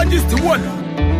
dermatologist wò ná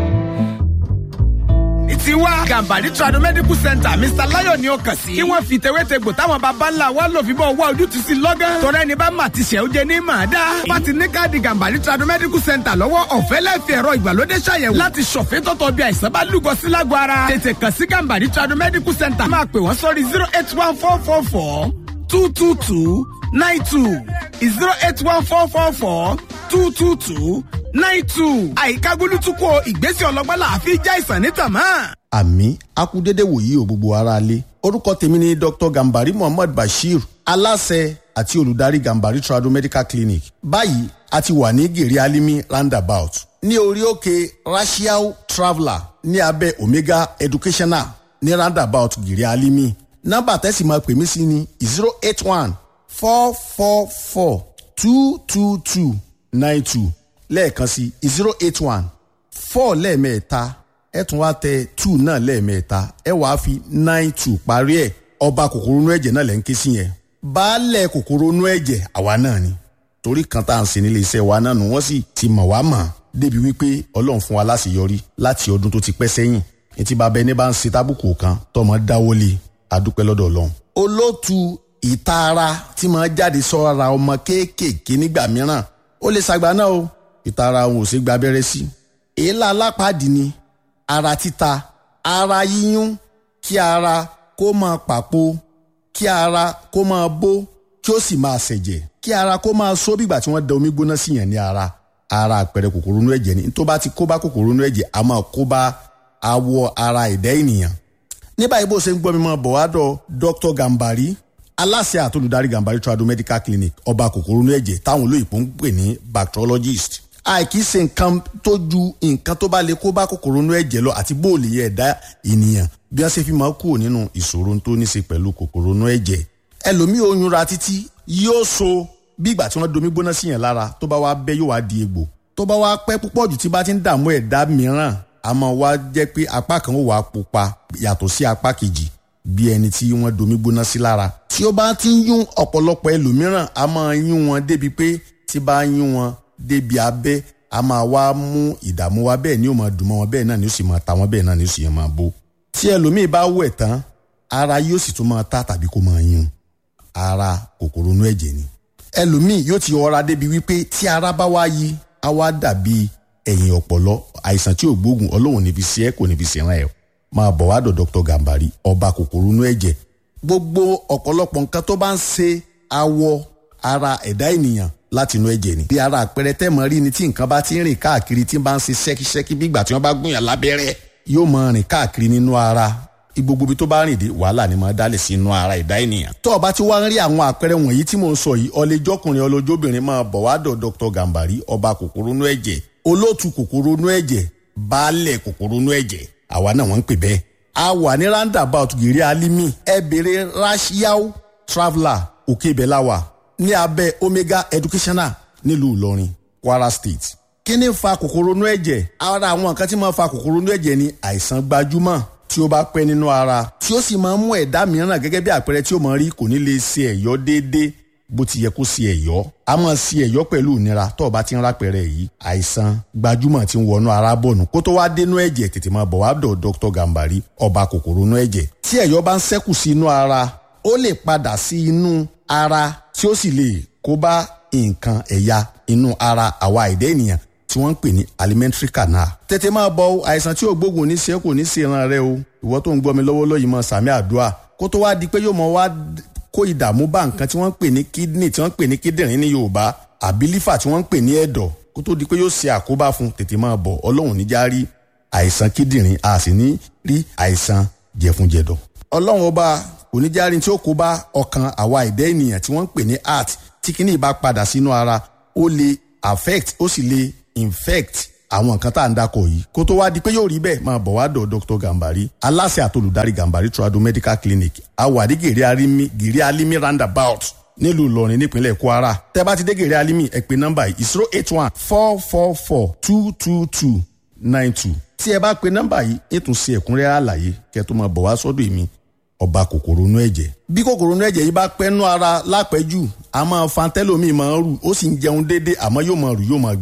tiwa gambari trado medical center mr layo ni ó kàn sí. kí wọ́n fi tewétegbò táwọn baba ńlá wa lò fi bọ́ wá ojútùú sí lọ́gán. tọ́lá ẹni bá mà ti ṣẹ̀ ó jẹ ní màá dá. bá ti ní káàdì gambari trado medical center lọ́wọ́ ọ̀fẹ́ lẹ́fì ẹ̀rọ ìgbàlódé ṣàyẹ̀wò. láti ṣọ̀fẹ́ tọ́tọ̀ bí àìsàn bá lúgọ sí lágọ̀ ara. tètè kàn sí gambari trado medical center. máa pè wọ́n sórí zero eight one four four four two two two nine two zero eight one four four four two two two nine two. àyíká gbólútúkọ ìgbésẹ̀ ọlọ́gbọ́n làáfi já ìsàn ní tàmá àmì akúdédé wòyí o gbogbo ara lé orúkọ tèmi ni dr gambari muhammad bashir aláṣẹ àti olùdarí gambari trado medical clinic báyìí a ti wà ní gèrè alimi roundabout ní orí òkè rashiao traveller ní abẹ́ omega educational ní roundabout gèrè alimi nọ́mbà tẹ́sí máa pè mí sí ni zero eight one four four four two two two nine two lẹ́ẹ̀kan sí zero eight one four lẹ́ẹ̀mẹ́ta ẹ tún wá tẹ two náà lẹ́ẹ̀mẹ́ta ẹ wàá fi nine two parí ẹ̀ ọba kòkòrò inú ẹ̀jẹ̀ náà lẹ́ ń ké sí yẹn baálẹ̀ kòkòrò inú ẹ̀jẹ̀ àwa náà ni torí kan tá à ń ṣe nílé iṣẹ́ wa náà nù wọ́n sì ti mọ̀ wá mọ̀ débi wípé ọlọ́run fún wa láṣeyọrí láti ọdún tó ti pẹ́ sẹ́yìn etí bàbá ẹni bá ń ṣe tábùkù kan tọmọ dáwọ́lé adúpẹ́ lọ́dọ̀ ọlọ́run. olóòtú ìtara tí máa jáde sọ́ra ọmọ kéékèèké nígbà mìíràn ó lè ṣàgbá náà o ìtara òun ò ṣe gba abẹ́rẹ́ sí èélá alápàdé ni ara títa ara yíyún kí ara kó máa pàpò kí ara kó máa bó kí ó sì máa ṣẹ̀jẹ̀ kí ara kó máa só bígbà tí wọ́n da omi gbóná sí yẹn ní ara ara àpẹẹrẹ kòkòrò inú ẹ̀jẹ̀ ni tó bá ti kó bá kòkòrò inú ẹ̀jẹ̀ a máa kó bá awọ ara ẹ̀dá ènìyàn. ní báyìí bó ṣe ń gbọ́ mi máa bọ̀ wá dọ̀ Dr. Gambari aláṣẹ àtolùdarí Gambari trado medical clinic ọba kòkòrò inú ẹ̀jẹ̀ táwọn olóyìnbó ń pè ní bacteriologist àìkí ṣe nǹkan tó ju nǹkan tó bá lè kó bá kòkòrò inú ẹ̀jẹ̀ lọ àti bóòlì yẹ ẹ̀dá ènìyàn bí wọ́n ṣe fi máa kúrò nínú ìṣòro tó ní ṣe pẹ̀lú kòkòrò inú ẹ̀jẹ̀ ẹlòmíì oyún ra títí yóò so bí ìgbà tí wọ́n domi gbóná sí yẹn lára tó bá wá bẹ́ yóò wá di egbò tó bá wá pẹ́ púpọ̀ jù tí bá ti ń dààmú ẹ̀dá mìíràn àmọ́ wá jẹ́ pé apá kan ó wà pupa yàtọ̀ sí apá kejì bí ẹni tí wọ́n domi gbóná sí lára tí ó bá ti ń yún ọ̀pọ̀lọpọ̀ ẹlòmíràn a máa yún wọn débi pé tí bá yún wọn débi abẹ́ a máa wá mú ìdààmú wa bẹ́ẹ̀ ni ó máa dùn mọ́ wọn bẹ́ẹ̀ náà ni ó sì máa ta wọn bẹ́ẹ̀ náà ni ó sì yẹn máa bó. tí ẹlòmíì bá wẹ̀ tán ara yóò sì tún máa ta tàbí kó máa yún ara kòkòrò inú ẹ̀jẹ̀ ni. ẹlòmíì yóò ti ọra débi wípé tí ara bá wá yí á wá dàbí ẹ̀yìn ọ̀pọ̀lọ́ àìsàn tí ò gbóògùn ọlọ́run níbi sí ẹ kò níbi sí ràn ẹ́ máa bọ̀ wá dọ̀ Dr. Gambari ọba kòkòrò inú ẹ̀jẹ̀ gbogbo ọ̀pọ̀lọpọ̀ nǹkan tó bá ń ṣe awọ ara ẹ̀dá ènìyàn láti inú ẹ̀jẹ̀ ni. bí ara àpẹẹrẹ tẹ́mọ̀ rí ni tí nǹkan bá ti ń rìn káàkiri tí ń bá ń ṣe ṣẹ́kíṣẹ́kí bí ìgbà tí wọ́n bá gúnyàn lábẹ́rẹ́ yóò máa rìn káàkiri nínú ara gbogbo ibi tó bá rìn dé wàhálà ni máa dálẹ̀ sí inú ara ẹ̀dá ènìyàn. tó o bá ti wá ń rí àwọn àpẹẹrẹ wọ̀nyí tí mò ń sọ yìí ọlẹ́jọ́kùnrin ọlọ́jọ́bìnrin máa bọ̀ wá dọ̀ Dr. Gambari ọba kòkòrò inú ẹ̀jẹ̀ olóòtú kòkòrò inú ẹ̀jẹ̀ baálẹ̀ kòkòrò inú ẹ̀jẹ̀ àwa náà wọ́n ń pè bẹ́ẹ̀. a wà ní roundabout gèrè alimi ẹ bèrè rashiao traveller òkè ibẹ̀ láwà ní abẹ́ omega educational nílùú ìlọrin kwara state. kí ni fa kòkòrò inú ẹ̀jẹ̀? ara àwọn nǹkan tí máa fa kòkòrò inú ẹ̀jẹ̀ ni àìsàn gbajúmọ̀ tí ó bá pẹ́ nínú ara tí ó sì máa ń mú ẹ̀dá mìíràn gẹ́gẹ́ bí àpẹẹrẹ tí ó máa rí kò ní lè ṣe ẹ̀yọ́ déédéé bó ti yẹ kó ṣe ẹ̀yọ́ a máa ṣe ẹ̀yọ́ pẹ̀lú ìnira tó o bá ti ń rápẹ̀rẹ̀ yìí àìsàn gbajúmọ̀ tí ń wọnú ara bọ̀nù kó tó wá dénú ẹ̀jẹ̀ tètè máa bọ̀ wá dọ̀ Dr. Gambari ọba kòkòrò inú ẹ̀jẹ̀ tí ẹ̀yọ́ bá ń ṣẹ́kù sí inú ara ó lè padà sí inú ara tí ó sì lè kó bá nǹkan ẹ̀yà inú ara àwa ẹ̀dá ènìyàn tí wọ́n ń pè ní alimentary canal. tètè máa bọ àìsàn tí ò gbógun ní ṣe kò ní ṣe ìran rẹ o ìwọ tó ń gbọ́ mi lọ́wọ́lọ́wọ́ yìí mọ sàmì àdúrà kó tó wá di pé yóò mọ wá kó ìdààmú bá nǹkan tí wọ́n ń pè ní kidney tí wọ́n ń pè ní kíndìnrín ní yorùbá àbí lífà tí wọ́n ń pè ní ẹ̀dọ̀ kó tó di pé yóò ṣe àkóbá fún tètè máa bọ̀ ọlọ́run níjà rí àìsàn kíndìnrín a sì ní rí àìsàn jẹ̀funjẹ̀dọ̀ ọlọ́run ọba kò ní járin tí ó kó bá ọkàn àwa ẹ̀dá ènìyàn tí wọ́n ń pè ní heart tí kíní bá padà sínú ara ó lè affect ó sì lè infect àwọn nǹkan tá à ń dakọ̀ yìí kó tó wá di pé yóò rí bẹ́ẹ̀ máa bọ̀ wá dọ̀ Dr. Gambari aláṣẹ àtolùdarí Gambari Trado Medical Clinic awàdí gèrè alimi gèrè alimi roundabout nílùú Ìlọrin nípínlẹ̀ Kwara tẹ́ bá ti dé gèrè alimi ẹ pè nọ́mbà yìí zero eight one four four four two two two nine two tí ẹ bá pe nọ́mbà yìí ètò ṣe ẹ̀kúnrẹ́rẹ́ àlàyé kẹ́ tó máa bọ̀ wá sọ́dọ̀ èmi ọba kòkòrò inú ẹ̀jẹ̀. bí kòkòrò inú ẹ̀jẹ̀ yìí bá pẹ́nu ara lápẹ́jù a máa fa tẹ́lómi máa ń rù ó sì ń jẹun déédé àmọ́ yóò máa rù yóò máa gbẹ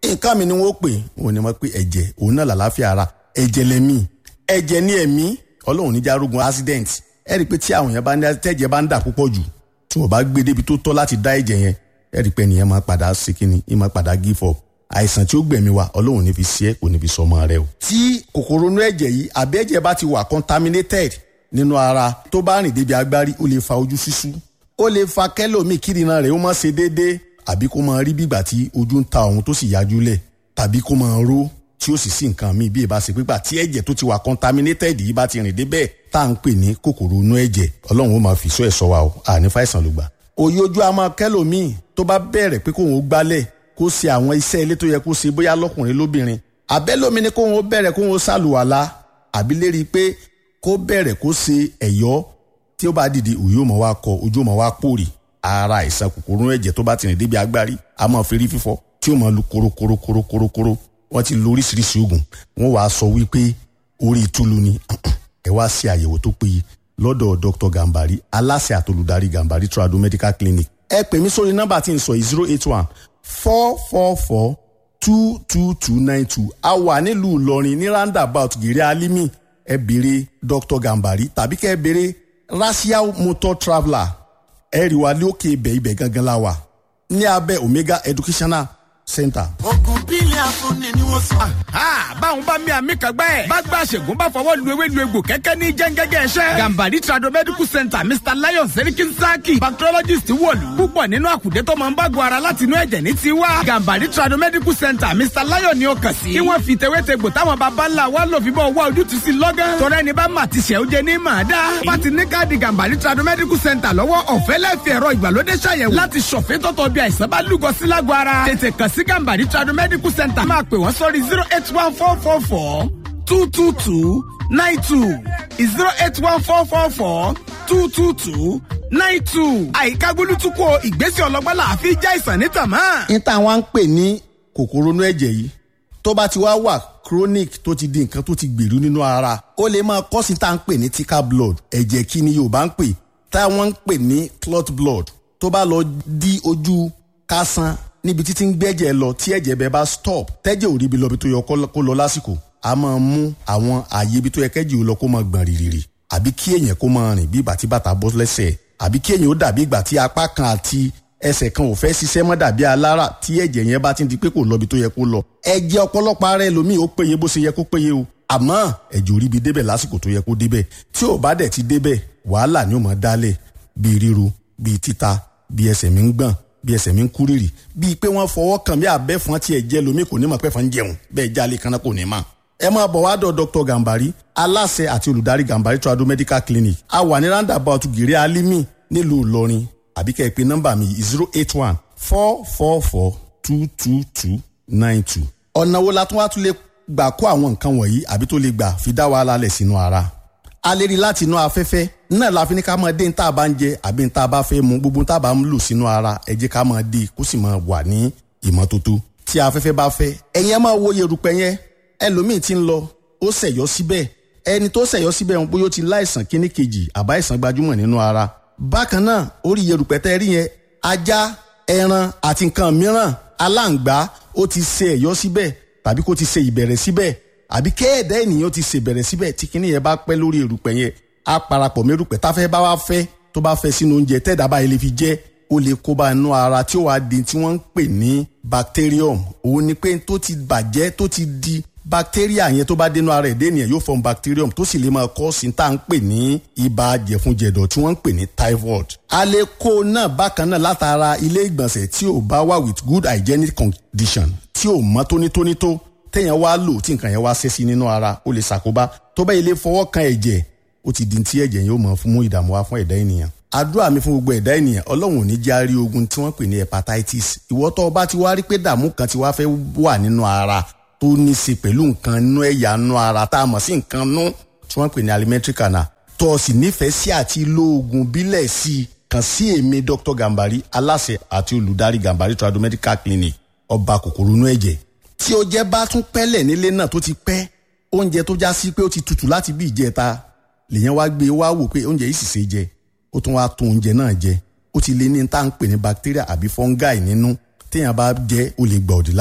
nǹkan mi ni wọ́n pè wọ́n ní wọ́n pé ẹ̀jẹ̀ òun náà làlàáfíà ara ẹ̀jẹ̀ lẹ́mí ẹ̀jẹ̀ ní ẹ̀mí ọlọ́run níjà arógun accident ẹ rí i pé tí àwọn yẹn bá ní tẹ́jẹ̀ bá ń dà púpọ̀ jù tí wọ́n bá gbé débi tó tọ́ láti dá ẹ̀jẹ̀ yẹn ẹ rí i pé nìyẹn máa padà sí kíni ẹ máa padà give up àìsàn tí ó gbẹ̀mí wa ọlọ́run ní fi sí ẹ kò ní fi sọmọ rẹ o. tí kòkòrò inú ẹ̀jẹ̀ yìí àbí ẹ̀jẹ̀ bá ti wà contaminated nínú ara tó bá rìn débi agbárí ó lè fa ojú ṣíṣú ó lè fa kẹ́lòmíì kírìnà rẹ̀ ó má ṣe déédéé àbí kó máa rí bígbà tí ojú ń ta òun tó sì yájú lẹ̀ tàbí kó máa ró tí ó sì sí nǹkan míì bí ìbá ṣe pípa tí ẹ̀jẹ̀ tó ti wà contaminated yìí bá ti rìn débẹ̀ tá à ń pè ní kòkòrò inú ẹ̀jẹ̀ ọlọ́run ó máa fi sọ ẹ̀ sọ wa o àní fàìsàn ló gbà. òye ojú a máa kẹ́lòmíì tó bá bẹ̀rẹ̀ pé kóun ó gbálẹ̀ kó ṣe àwọn iṣẹ́ ilé tó yẹ kó ṣe bóyá lọ́kùnrin lóbìnrin àbẹ́lómi ni kóun ó bẹ̀rẹ̀ kóun ó ṣàlùwàlá àbí lérí pé kó bẹ̀rẹ̀ kó ṣe ẹ̀yọ́ tí ó bá dìde òye ó máa wá kọ ojú ó máa wá pòrì ara àìsàn kòkòrò ẹ̀jẹ̀ tó bá ti rìn débi agbárí a máa fi rí fífọ́ tí ó máa lu korokorokorokorokoro wọ́n ti lo oríṣiríṣi oògùn wọ́n wàá sọ wípé orí ìtúlu ni ẹ wá ṣe àyẹ̀wò tó péye lọ́dọ̀ dr gambari aláṣẹ àtolùdarí gambari trado medical clinic ẹ pè mí sórí nọ́mbà tí n sọ yìí zero eight one four four four two two two nine two a wà nílùú ìlọrin ní roundabout gèrè alimi ẹ béèrè dr gambari tàbí kẹ́ ẹ béèrè racial motor traveller ẹ rí wa lókè ibẹ̀ ibẹ̀ gangan la wà ní abẹ́ omega educational center. ogun bílẹ̀ afúnni ni wọ́n sọ. báwọn bá mi àmì kan gbẹ́. bá gba àṣègùn bá fọwọ́ lu ewé lu egbò kẹ́kẹ́ ní jẹ́ngẹ́gẹ́ ẹ̀ṣẹ́. gambari trado medical center mr lion serikin saki bacteriologist wọ̀lú. púpọ̀ nínú àkùdé tó máa ń bá gun ara láti inú ẹ̀jẹ̀ ní tiwa. gambari trado medical center mr lion ni ó kàn sí. kí wọ́n fi tewétegbò táwọn baba ńlá wa lò fi bọ́ wá ojútùú sí lọ́gán. tọ́rọ ẹni bá mà ti ṣẹ́ ó jẹ ní màá dá. bá ti ní káàdì gambari trado medical center lọ́wọ́ ọ̀fẹ́ lẹ́fì ẹ̀rọ ìgbàlódé ṣàyẹ̀wò láti ṣọ̀fẹ́ tọ́tọ̀ bí àìsàn bá lúgọ sí lágọ̀ ara. tètè kàn sí gambari trado medical center máa pè wọ́n sórí zero eight one four four four two two two nine two zero eight one four four four two two two nine two. àyíká gbólútúkọ ìgbésẹ̀ ọlọ́gbọ́n là á fi já ìsàn ní tàmá. ní táwọn ń pè ní kòkòrò inú ẹ̀jẹ̀ yìí tó bá ti wá wà chronic tó ti di nǹkan tó ti gbèrú nínú ara ó lè máa kọ́ sí tá à ń pè ní thicker blood ẹ̀jẹ̀ kí ni yorùbá ń pè táwọn ń pè ní clot blood tó bá lọ di ojú kásán níbi títí ń gbẹ́jẹ̀ lọ tí ẹ̀jẹ̀ bẹ́ẹ̀ bá stop tẹ́jẹ̀ ò ríbi lọ bí tó yẹ kó lọ lásìkò a máa mú àwọn ààyè ibi tó yẹ kẹ́jì ó lọ kó máa gbọ̀n rìrìrì àbí kí èèyàn kó máa rìn bí ìgbà tí bàtà bọ́ lẹ́sẹ̀ àbí kí èèyàn ó dàbí ìgbà tí apá kan àti ẹsẹ̀ kan ò fẹ́ ṣiṣẹ́ mọ́ dàbí alára tí ẹ̀jẹ̀ yẹn bá ti di pé kò lọ bí tó yẹ kó lọ ẹ̀jẹ̀ ọ̀pọ̀lọpọ̀ ara ẹlòmíì ó péye bó ṣe yẹ kó péye o àmọ́ ẹ̀jẹ̀ ò ríbi débẹ̀ lásìkò tó yẹ kó débẹ̀ tí ò bá dẹ̀ ti débẹ̀ wàhálà ni ó máa dálẹ̀ bíi ríru bíi títa bíi ẹsẹ̀ mi ń gbọ̀n bí ẹsẹ̀ mi ń kú rírì bíi pé wọ́n fọwọ́ kàn bí abẹ́fọn tiẹ̀ jẹ́ lomi kò ní mọ̀ pẹ́fọn jẹun bẹ́ẹ̀ jálè kan náà kò ní mọ̀. ẹ máa bọ̀ wá dọ̀ dr gambari aláṣẹ àti olùdarí gambari trado medical clinic a wà ní roundabout gèrè alimi nílùú ìlọrin àbí kẹ́ ẹ pé nọ́mbà mi zero eight one four four four two two two nine two. ọ̀nà wo la tún wá tún lè gbà kó àwọn nǹkan wọ̀nyí àbí tó lè gbà fi dá wàhálà lẹ̀ sínú ara a lè rí láti inú afẹ́fẹ́ náà la fi ní ká máa dé ní tá a bá ń jẹ àbí ní tá a bá fẹ́ mu gbogbo tá a bá ń lò sínú ara ẹ jẹ́ ká máa dé kó sì máa wà ní ìmọ́tótó tí afẹ́fẹ́ bá fẹ́ ẹ̀yin ẹ máa wo yerùpẹ̀ yẹn ẹlòmíì ti ń lọ ó ṣẹ̀yọ́ síbẹ̀ ẹni tó ṣẹ̀yọ́ síbẹ̀ ń bóyá ó ti láìsàn kíní kejì àbá ìsàn gbajúmọ̀ nínú ara bákan náà orí yerùpẹ̀ tẹ́ rí yẹn ajá ẹran àti nǹkan mìíràn aláǹgbá ó ti ṣe ẹ̀yọ́ síbẹ̀ tàbí kó ti ṣe ìbẹ̀rẹ̀ síbẹ̀ àbí kéèdè ènìyàn ti ṣèbẹ̀rẹ̀ síbẹ̀ tí kinní yẹn bá pẹ́ lórí erùpẹ̀ yẹn á parapọ̀ mẹ́rùpẹ̀ táfẹ́ bá wá fẹ́ tó bá fẹ́ sínú oúnjẹ tẹ́ẹ̀dá báyìí lè fi jẹ́ ó lè kó bá inú ara tí ó wàá di tí wọ́n ń pè ní bacterium òun ni pé tó ti bàjẹ́ tó ti di bacteria yẹn tó bá dénú ara ẹ̀dẹ́ ènìyàn yóò form bacterium tó sì lè máa kọ́ sí tá à ń pè ní ibà jẹ̀funjẹ̀dọ̀ tí wọ́n ń pè ní typhoid. a lè kó náà bákan náà látara ilé ìgbọ̀nsẹ̀ tí ò bá wà with good hygienic condition tí ò mọ́ tónítóní tó téèyàn wá lò tí nǹkan yẹn wá ṣẹ́ sí nínú ara ó lè ṣàkóbá tó bá ilé fọwọ́ kan ẹ̀jẹ̀ ó ti di tí ẹ̀jẹ̀ yóò mọ̀ fún mú ìdààmú wá fún ẹ̀dá ènìyàn. àdúrà mi fún gbogbo ẹ̀dá ènìyàn ọlọ́run ò ní já rí ogun tí wọ́n pè ní hepatitis ìwọ tó o bá ti wá rí pé dààmú kan ti wá fẹ́ wà nínú ara tó ní í ṣe pẹ̀lú nǹkan nínú ẹ̀yà nínú ara tá a mọ̀ sí nǹkan nú tí wọ́n pè ní alimentary canal tó o sì nífẹ̀ẹ́ sí àti lo oògùn bílẹ̀ sí i kàn sí èmi dr gambari aláṣẹ àti olùdarí gambari trado medical clinic ọba kòkòrò inú ẹ̀jẹ̀ tí o jẹ́ bá tún pẹ́lẹ̀ nílé náà tó ti pẹ́ oúnjẹ tó já sí pé ó ti tutù láti bí ìjẹta lèyàn wá gbé wá wò pé oúnjẹ yìí sì ṣe jẹ ó tún wá tún oúnjẹ náà jẹ ó ti lé ní tá à ń pè ní bacteria àbí fungi nínú téèyàn bá jẹ ó lè gbà òdì lára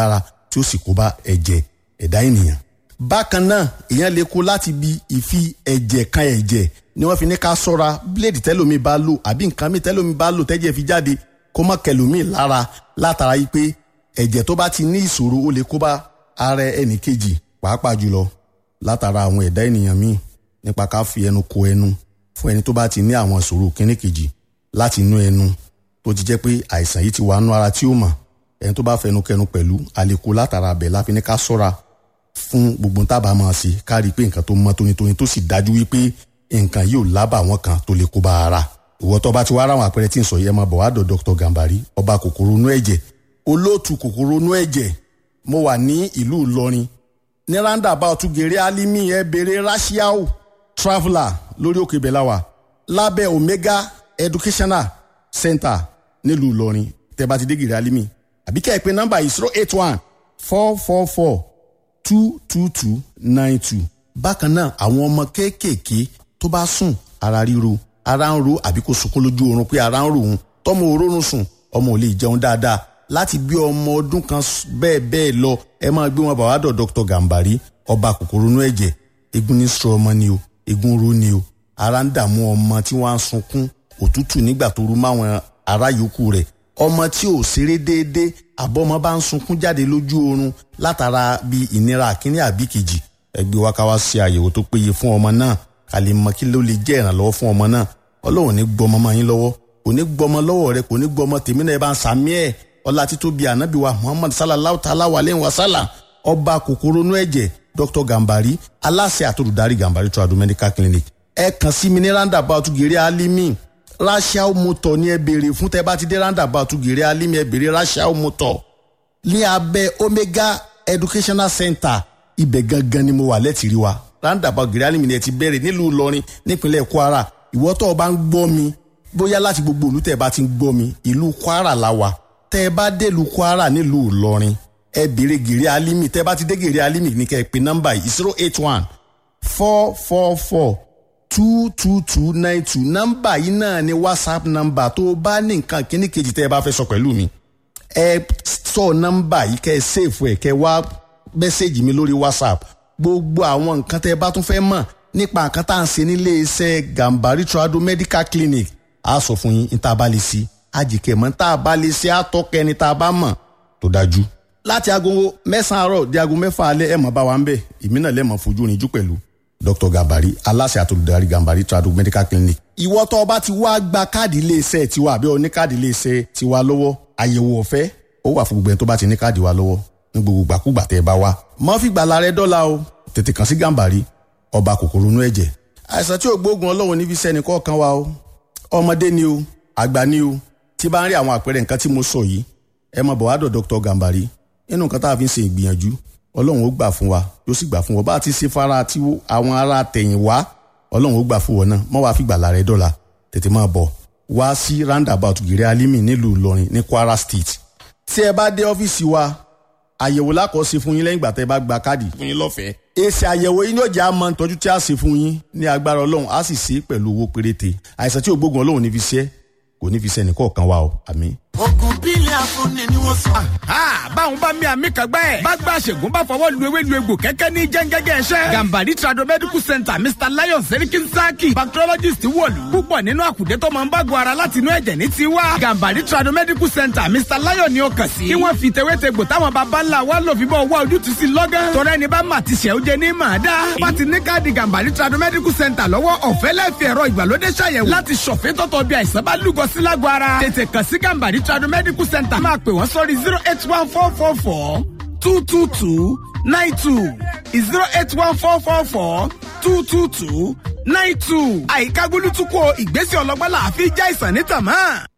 tí ó sì kó bá ẹ̀jẹ̀ ẹ̀dá ènìyàn. bákan náà èèyàn lè kó láti bi ìfi ẹ̀jẹ̀ kan ẹ̀jẹ̀ ni wọ́n fi ní ká sọ́ra bíléèdì tẹ́lómi bá lò àbí nǹkan mi tẹ́lómi bá lò tẹ́jẹ̀ fi jáde kó má kẹlòmí lára látara yìí pé ẹ̀jẹ̀ tó bá ti ní ìṣòro ó lè kó bá ara ẹnì kejì pàápàá jùlọ látara àwọn ẹ̀dá ènìyàn míì nípa ká fi ẹnu ko ẹnu fún ẹni tó bá ti ní àwọn ìṣòro kíní kejì láti inú ẹnu tó ti jẹ́ pé àìsàn yìí ti wà nú ara tí ó mọ̀ ẹni tó bá fẹnu kẹnu pẹ̀lú àlékò látara abẹ̀ láfi ní ká sọ́ra fún gbogbo tábà máa ṣe ká rí i pé nǹkan tó mọ́ tónítóní tó sì dájú wípé nǹkan yóò lábà àwọn kan tó lè kó bá ara ìwọ tó bá ti wá ráwọn àpẹẹrẹ tí ń sọ yẹn máa bọ̀ wá dọ̀ Dr. Gambari ọba kòkòrò inú ẹ̀jẹ̀ olóòtú kòkòrò inú ẹ̀jẹ̀ mo wà ní ìlú Ìlọrin ní roundabout gèrè alimi ẹ bèrè rashiao traveller lórí òkè bẹ̀láwà lábẹ́ Omega Educational Center nílùú Ìlọrin tẹ́ bá ti dé gèrè alimi àbí kẹ́ ẹ pé nọ́mbà yìí zero eight one four four four two two two nine two bákan náà àwọn ọmọ kéékèèké tó bá sùn ara ríro ara ń ro àbí kò sunkún lójú oorun pé ara ń ro òun tọmọ òórùn sùn ọmọ ò lè jẹun dáadáa láti bí ọmọ ọdún kan bẹ́ẹ̀ bẹ́ẹ̀ lọ ẹ máa gbé wọn bàwá dọ̀ Dr. Gambari ọba kòkòrò inú ẹ̀jẹ̀ egun ní sọ ọmọ ni o egun ro ni o ara ń dààmú ọmọ tí wọ́n á sunkún òtútù nígbà tó rú máwọn ará yòókù rẹ̀ ọmọ tí ò ṣeré déédé àbọ̀mọ bá ń sunkún jáde lójú oorun látara bí ìnira àkíní àbí kejì ẹgbẹ́ wa ká wá ṣe àyẹ̀wò tó péye fún ọmọ náà ká lè mọ kí ló lè jẹ́ ìrànlọ́wọ́ fún ọmọ náà ọlọ́run ní gbọmọ máa yín lọ́wọ́ kò ní gbọmọ lọ́wọ́ rẹ kò ní gbọmọ tèmi náà ẹ bá ń sàmí ẹ̀ ọlá títóbi ànábì wa muhammad sallallahu ta'ala wa aleyhi wa sallam ọba kòkòrò inú ẹ̀jẹ̀ dr gambari aláṣẹ àtòlùdarí gambari tradu medical clinic ẹ kàn sí mi ní roundabout gèrè alimi rachel motor ní ẹ béèrè fún tẹ bá ti dé roundabout gèrè alimi ẹ béèrè rachel motor ní abẹ́ omega educational center ibẹ̀ gangan ni mo wà lẹ́tìrí wa roundabout gèrè alimi ni ẹ ti bẹ̀rẹ̀ nílùú ìlọrin nípínlẹ̀ kwara ìwọ tó o bá ń gbọ́ mi bóyá láti gbogbo ìlú tẹ́ ẹ bá ti ń gbọ́ mi ìlú kwara la wà tẹ́ ẹ bá délùú kwara nílùú ìlọrin ẹ béèrè gèrè alimi tẹ́ ẹ bá ti dé gèrè alimi ní kẹ́ ẹ pè nọ́mbà yìí zero eight one four four four two two two nine two nọ́mbà yìí náà ni whatsapp nọ́mbà tó o bá ní nǹkan kíní kejì tẹ́ ẹ bá fẹ́ sọ pẹ̀lú mi ẹ sọ nọ́mbà yìí kẹ́ ẹ sèfù ẹ kẹ́ ẹ wá mẹ́sẹ̀gì mi lórí whatsapp gbogbo àwọn nǹkan tẹ́ ẹ bá tún fẹ́ mọ̀ nípa nǹkan tá à ń ṣe nílé iṣẹ́ Gambari Trado Medical Clinic a sọ fún yín níta bá lè ṣe àjìkẹ́ mọ́ tá a bá lè ṣe àtọ́kẹ́ ni tá a bá mọ̀ tó dájú. láti aago mẹ́sàn-án àárọ̀ di aago mẹ́fà alẹ́ ẹ̀ mọ̀ bá wa ń bẹ̀ èmi náà lẹ́mọ̀ fojú rinjú pẹ̀lú Dr. Gambari aláṣẹ àtolùdarí Gambari Trado Medical Clinic. ìwọ tó o bá ti wá gba káàdì iléeṣẹ́ tiwa àbí o ní káàdì iléeṣẹ́ tiwa lọ́wọ́ àyẹ̀wò ọ̀fẹ́ ó wà fún gbogbo ẹni tó bá ti ní káàdì wa lọ́wọ́ ní gbogbo gbàkúgbà tẹ́ ẹ bá wá. mọ́ fìgbà la rẹ dọ́là o tètè kàn sí Gambari ọba kòkòrò inú ẹ̀jẹ̀. àìsàn tí ò gbóògùn ọlọ́run níbi iṣẹ́ ẹnì kọ̀ọ̀kan wa o ọmọdé ni o àgbà ni o tí bá ń rí àwọn àpẹẹrẹ nǹkan tí mo sọ yìí ẹ máa bọ̀ wá dọ̀ Dr. Gambari nínú nǹkan tá a fi ń ṣe ìgbìyànjú ọlọ́run ó gbà fún wa yóò sì gbà fún wa bá a ti ṣe fara tí àwọn ará tẹ̀yìn wá ọlọ́run ó gbà fún wọn náà mọ́ wàá fi gbàlà rẹ dọ́là tètè máa bọ̀ wá sí roundabout gèrè alimi nílùú Ìlọrin ní Kwara State tí ẹ bá dé ọ́fíìsì wa àyẹ̀wò lákọ̀ọ́sí fún yín lẹ́yìn ìgbà tẹ́ bá gba káàdì fún yín lọ́fẹ̀ẹ́. èsì àyẹ̀wò yín yóò jẹ́ àmọ́ ìtọ́jú tí a ṣe fún yín ní agbára ọlọ́run á sì ṣe é pẹ̀lú owó péréte àìsàn tí ò gbógun ọlọ́run ní fi ṣe kò ní fi ṣe ẹnìkọ̀ọ̀kan wa o àmín. ogun bílẹ̀ afúnni ni wọ́n sọ. báwọn bá mi àmì kan gbẹ́. bá gba àṣègùn bá fọwọ́ lu ewé lu egbò kẹ́kẹ́ ní jẹ́ngẹ́gẹ́ ẹ̀ṣẹ́. Gambari Trado Medical Center Mr Lion Serikin Saki bacteriologist wọ̀lú. púpọ̀ nínú àkùdé tó máa ń bágun ara láti inú ẹ̀jẹ̀ ní tiwa. Gambari Trado Medical Center Mr Lion ni ó kàn sí. kí wọ́n fi tewétegbò táwọn baba ńlá wa lò fi bọ́ wá ojútùú sí lọ́gán. tọ́rẹ́ ni bá mà ti ṣẹ̀ ó jẹ ní màá dá. bá ti ní káàdì Gambari Trado Medical Center lọ́wọ́ ọ̀fẹ́ lẹ́fẹ̀ẹ́ ẹ̀rọ ìgbàlódé ṣàyẹ̀wò láti ṣọ̀fẹ́ tọ́tọ̀ bí àìsàn bá lúgọ sí lágọ̀ ara. tètè kàn sí Gambari Trado Medical Center máa pè wọ́n sórí zero eight one four four four two two two nine two zero eight one four four four two two two nine two. àyíká gbólútúkọ ìgbésẹ̀ ọlọ́gbọ́n làá fi já ìsàn ní tàmá.